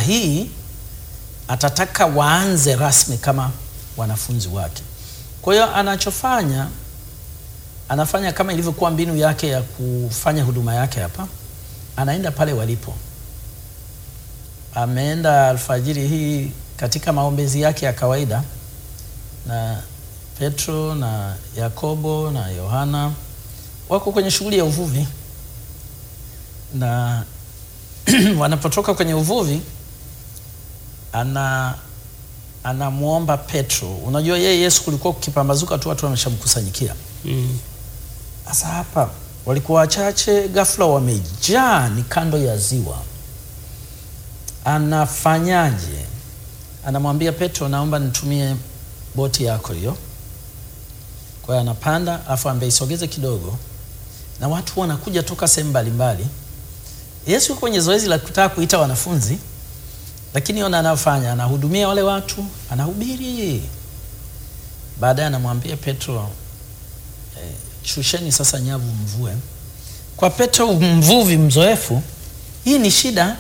hii atataka waanze rasmi kama wanafunzi wake. Kwa hiyo anachofanya anafanya kama ilivyokuwa mbinu yake ya kufanya huduma yake hapa, anaenda pale walipo. Ameenda alfajiri hii katika maombezi yake ya kawaida, na Petro na Yakobo na Yohana wako kwenye shughuli ya uvuvi, na wanapotoka kwenye uvuvi ana anamwomba Petro. Unajua yeye Yesu kulikuwa kukipambazuka tu watu wameshamkusanyikia. Mm. Sasa hapa walikuwa wachache, ghafla wamejaa, ni kando ya ziwa. Anafanyaje? Anamwambia Petro, naomba nitumie boti yako hiyo. Kwa hiyo anapanda, afu ambeisogeze kidogo, na watu wanakuja toka sehemu mbalimbali. Yesu yuko kwenye zoezi la kutaka kuita wanafunzi, lakini ona anafanya, anahudumia wale watu, anahubiri. Baadaye anamwambia Petro, eh, shusheni sasa nyavu mvue. Kwa Petro mvuvi mzoefu, hii ni shida.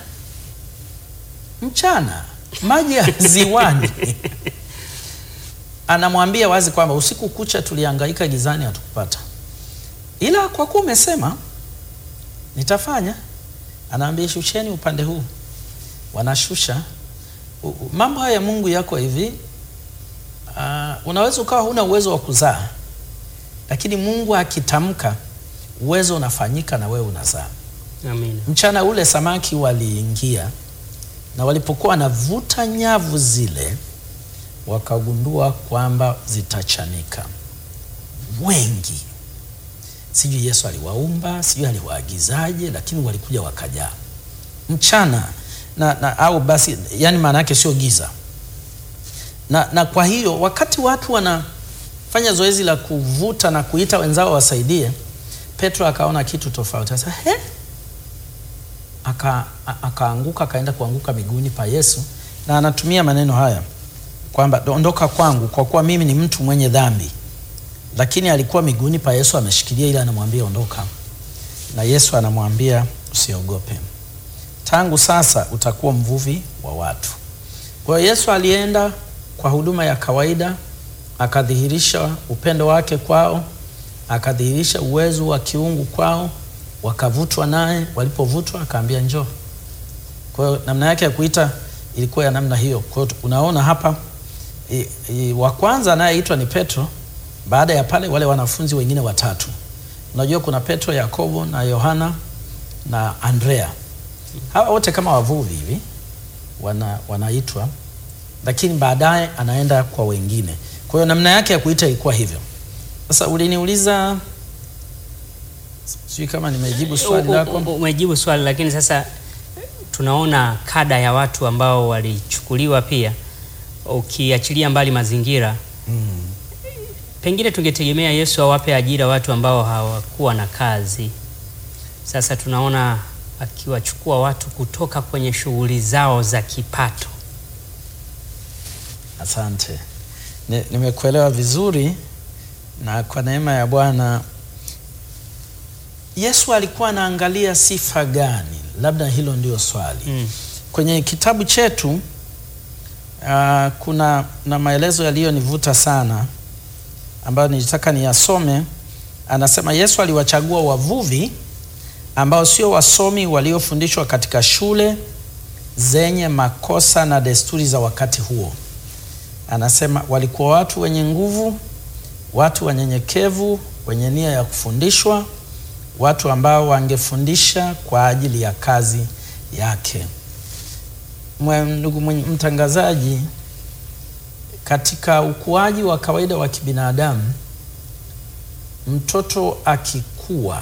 Mchana maji ya ziwani. Anamwambia wazi kwamba usiku kucha tulihangaika gizani, hatukupata, ila kwa kuwa umesema nitafanya. Anaambia shusheni upande huu, wanashusha. U- u- Mambo haya ya Mungu yako hivi. Uh, unaweza ukawa huna uwezo wa kuzaa, lakini Mungu akitamka uwezo unafanyika na wewe unazaa. Amina. Mchana ule samaki waliingia, na walipokuwa wanavuta nyavu zile, wakagundua kwamba zitachanika. Wengi, sijui Yesu aliwaumba, sijui aliwaagizaje, lakini walikuja wakajaa mchana na, na au basi, yani maana yake sio giza na, na kwa hiyo wakati watu wanafanya zoezi la kuvuta na kuita wenzao wasaidie, Petro akaona kitu tofauti. Sasa he, aka a- akaanguka akaenda kuanguka miguuni pa Yesu, na anatumia maneno haya kwamba ondoka kwangu, kwa kuwa mimi ni mtu mwenye dhambi. Lakini alikuwa miguuni pa Yesu ameshikilia, ili anamwambia ondoka, na Yesu anamwambia usiogope, tangu sasa utakuwa mvuvi wa watu. Kwa hiyo Yesu alienda kwa huduma ya kawaida, akadhihirisha upendo wake kwao, akadhihirisha uwezo wa kiungu kwao, wakavutwa naye. Walipovutwa akaambia njoo. Kwa hiyo namna yake ya kuita ilikuwa ya namna hiyo. Kwa hiyo unaona hapa i, i, wa kwanza anayeitwa ni Petro. Baada ya pale wale wanafunzi wengine watatu, unajua kuna Petro, Yakobo na Yohana na Andrea. Hawa wote kama wavuvi hivi wana, wanaitwa lakini baadaye anaenda kwa wengine. Kwa hiyo namna yake ya kuita ilikuwa hivyo. Sasa uliniuliza, sijui kama nimejibu swali U- u- lako. u- Umejibu swali, lakini sasa tunaona kada ya watu ambao walichukuliwa pia, ukiachilia mbali mazingira Mm. pengine tungetegemea Yesu awape ajira watu ambao hawakuwa na kazi. Sasa tunaona akiwachukua watu kutoka kwenye shughuli zao za kipato. Asante, Ni- nimekuelewa vizuri, na kwa neema ya Bwana Yesu alikuwa anaangalia sifa gani? Labda hilo ndio swali. Mm. Kwenye kitabu chetu uh, kuna na maelezo yaliyonivuta sana ambayo nilitaka niyasome. Anasema Yesu aliwachagua wavuvi ambao sio wasomi waliofundishwa katika shule zenye makosa na desturi za wakati huo. Anasema walikuwa watu wenye nguvu, watu wanyenyekevu, wenye nia ya kufundishwa, watu ambao wangefundisha kwa ajili ya kazi yake. Mwe- Ndugu mwenye- mtangazaji, katika ukuaji wa kawaida wa kibinadamu, mtoto akikua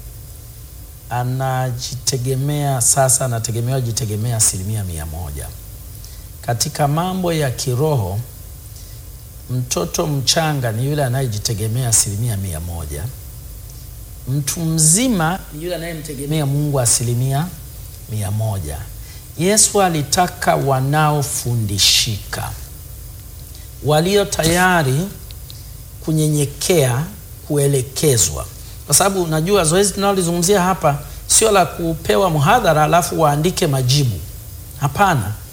anajitegemea sasa, anategemewa jitegemea asilimia mia moja. Katika mambo ya kiroho, mtoto mchanga ni yule anayejitegemea asilimia mia moja. Mtu mzima ni yule anayemtegemea Mungu asilimia mia moja. Yesu alitaka wanaofundishika, walio tayari kunyenyekea, kuelekezwa, kwa sababu unajua zoezi tunalolizungumzia hapa sio la kupewa mhadhara alafu waandike majibu. Hapana,